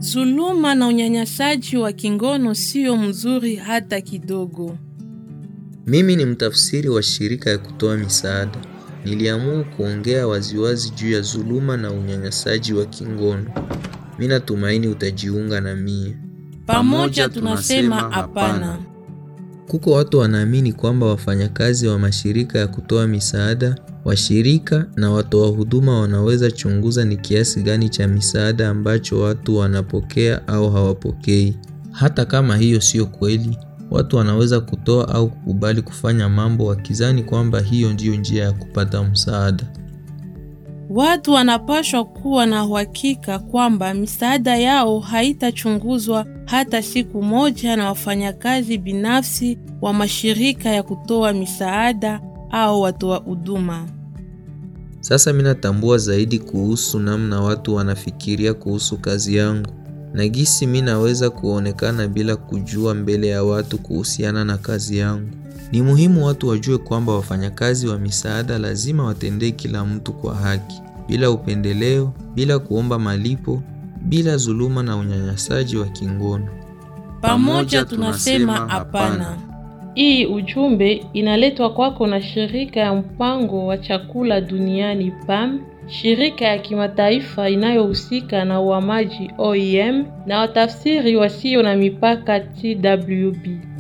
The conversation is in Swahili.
Zuluma na unyanyasaji wa kingono sio mzuri hata kidogo. Mimi ni mtafsiri wa shirika ya kutoa misaada. Niliamua kuongea waziwazi juu ya zuluma na unyanyasaji wa kingono. Mimi natumaini utajiunga na mie. Pamoja tunasema hapana. Kuko watu wanaamini kwamba wafanyakazi wa mashirika ya kutoa misaada, washirika na watoa huduma wanaweza chunguza ni kiasi gani cha misaada ambacho watu wanapokea au hawapokei. Hata kama hiyo sio kweli, watu wanaweza kutoa au kukubali kufanya mambo wakizani kwamba hiyo ndiyo njia ya kupata msaada. Watu wanapaswa kuwa na uhakika kwamba misaada yao haitachunguzwa hata siku moja na wafanyakazi binafsi wa mashirika ya kutoa misaada au watoa huduma. Sasa mimi natambua zaidi kuhusu namna watu wanafikiria kuhusu kazi yangu na gisi mimi naweza kuonekana bila kujua mbele ya watu kuhusiana na kazi yangu. Ni muhimu watu wajue kwamba wafanyakazi wa misaada lazima watendee kila mtu kwa haki, bila upendeleo, bila kuomba malipo, bila dhuluma na unyanyasaji wa kingono. Pamoja tunasema hapana. Hii ujumbe inaletwa kwako na shirika ya mpango wa chakula duniani PAM, shirika ya kimataifa inayohusika na uhamaji OIM na watafsiri wasio na mipaka TWB.